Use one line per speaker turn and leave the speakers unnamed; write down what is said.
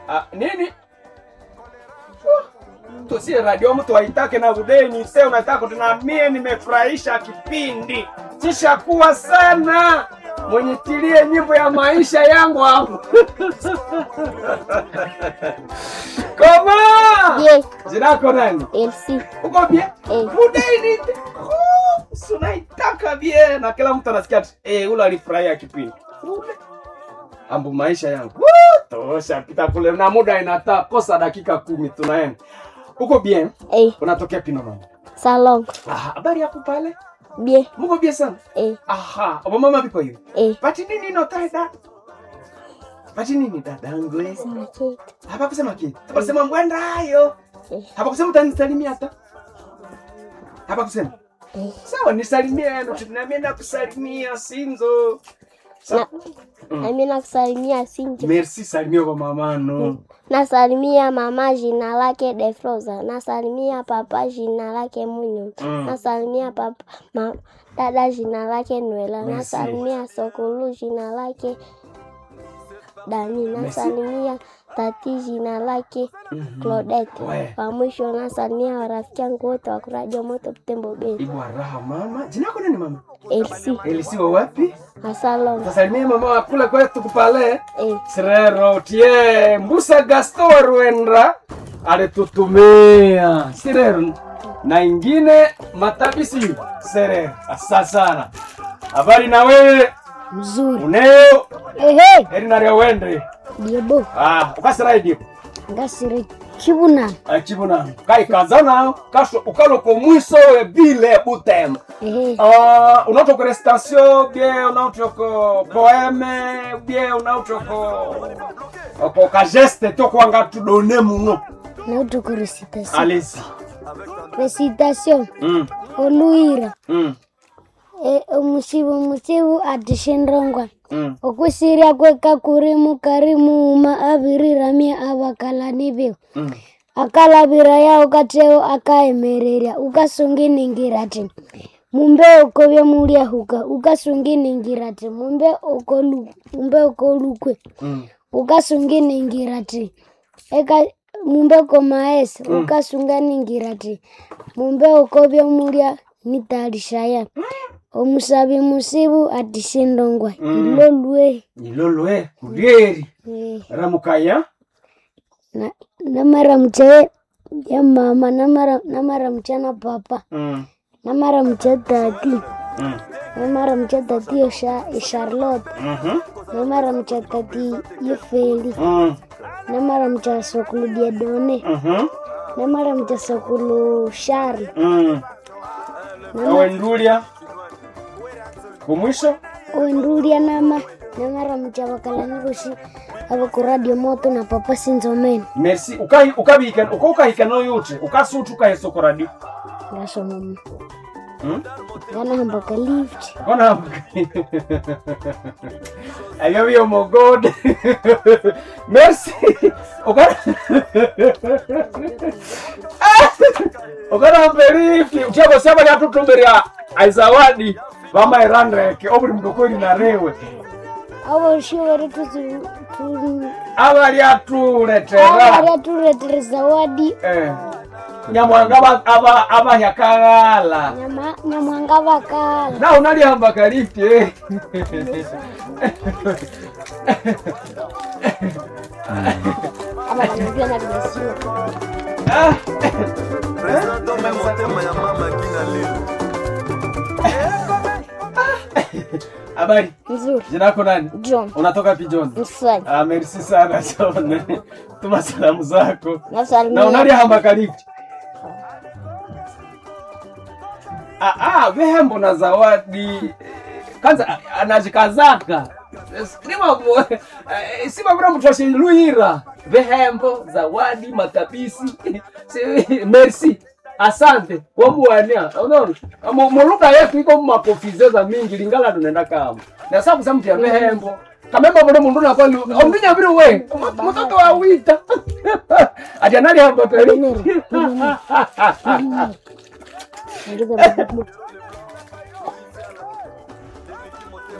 Ah, nini tusie radio mtu aitake na udeni se unataka tuna mie nimefurahisha kipindi chishakuwa sana mwenye tilie nyimbo ya maisha yangu hapo koma
Bien,
jinako nani
Elsie.
uko bie
Eh.
udeni sunaitaka bie na kila mtu anasikia tu, eh, ule alifurahia kipindi Ule. ambu maisha yangu Woo, tosha pita kule na muda inata kosa dakika kumi tunaenda uko bien
Eh,
unatokea pinonano
salon.
Ah, habari yako pale
Bien,
muko bien sana
eh,
aha obo mama biko hivi
eh.
pati nini notaida pati nini dadangu eh?
Sema kitu.
hapa kusema kitu hapa kusema mbwendayo
Eh.
hapa kusema utanisalimia hata hapa kusema
Eh.
sawa nisalimie ndo tunamie na kusalimia sinzo Sa-
Na mimi nakusalimia Sinjo.
merci salimia kwa mamano
Nasalimia mama jina lake Defroza. Nasalimia papa jina lake Munyo.
Mm.
Nasalimia papa ma, dada jina lake Nwela.
Merci.
Nasalimia Sokulu jina lake Dani. Nasalimia tati jina lake Claudette.
We.
Kwa mwisho nasalimia warafiki yangu wote wa kuradio moto Butembo Bay.
ibwa raha mama jina yako nani mama
Elsie.
elisi wa wapi
Asalom.
tasalimia mama wa kule kwetu kupale
Eh.
sirero tie mbusa gasto rwendra alitutumia sirero na ingine matabisi serero asa sana habari na wewe
Mzuri.
uneo
Ehe.
eri naria wende
Diebo.
ah ukasiraidi
Ngasire kibuna.
achibuna kai kazana kasho ukaloko mwiso we bile butem
Ehe.
Uh, unautoko recitation bie unautoko poeme bie unautoko oko kageste tokwanga tudone muno
Nautuko recitation.
alesi
Recitation.
mm.
Oluira.
mm.
E, omusibu musibu atishindongwa.
mm.
Okwisiria kweka kurimu karimu uma abiriramia abakalani biu.
mm.
akalabira yao kateo akaemereria ukasunginingirati mumbe ukovya mulia huka ukasunginingirati mumbe ukolu mumbe ukolukwe
mm.
ukasunginingirati eka mumbe komaesa ukasunganingirati mumbe ukovya mulia nitalishaya omusabi musibu atishindongwa ilolwe
ilolwe kulieri
Eh,
ramukaya
na namara mche ya mama namara namara mchana papa
mm.
namara mche tati
mm.
namara mche tati ya Sha- ya charlotte
Mhm.
namara mche tati ya feli
mm.
namara mche sokulu diedone
Mhm.
namara mche sokulu shari
mm. awendulia kumwisho
oendulia nama namara mche abakalanirushi abakuradio moto na papa sinzomeni
merci ukai ukabika uko ukahika no yote ukasutu ukahesoko radio
ngasomama
mm?
ganahambaka lift
Kona Ayo yo mo god. Merci. Okara. Okara mberifi. Uchabo saba ya tutumberia aizawadi. Mama irandeke obuli mdokori na rewe.
abo shiwere tuzi tu
Abali atuletera.
abari turetere zawadi
Eh. Nyamwanga aba aba abahyakagala.
nyama nyamwanga bakala
Na unalihamba kalifti eh.
abakanipia na dimasiwa
Ah.
Tome motema ya mama kina leo
Habari.
nzuri
Jina lako nani?
john
Unatoka Pijon?
mswali
Ah, merci sana John. Tuma salamu zako. Na
nasalimia
unalihamba kalifti. Ah, ah, vehembo na zawadi. Kwanza ah, anajikazaka. Sima sima bora mtoshe luira. Vehembo, zawadi, matapisi. Si- Merci. Asante wamuwania unaona Mu- muluka yetu iko mumapofizeza mingi lingala tunaenda kama na sababu za mtu ya vehembo kamemba bule mundu nakwali ombinya bili we mtoto wa wita ati anali hamba kali
Ngeza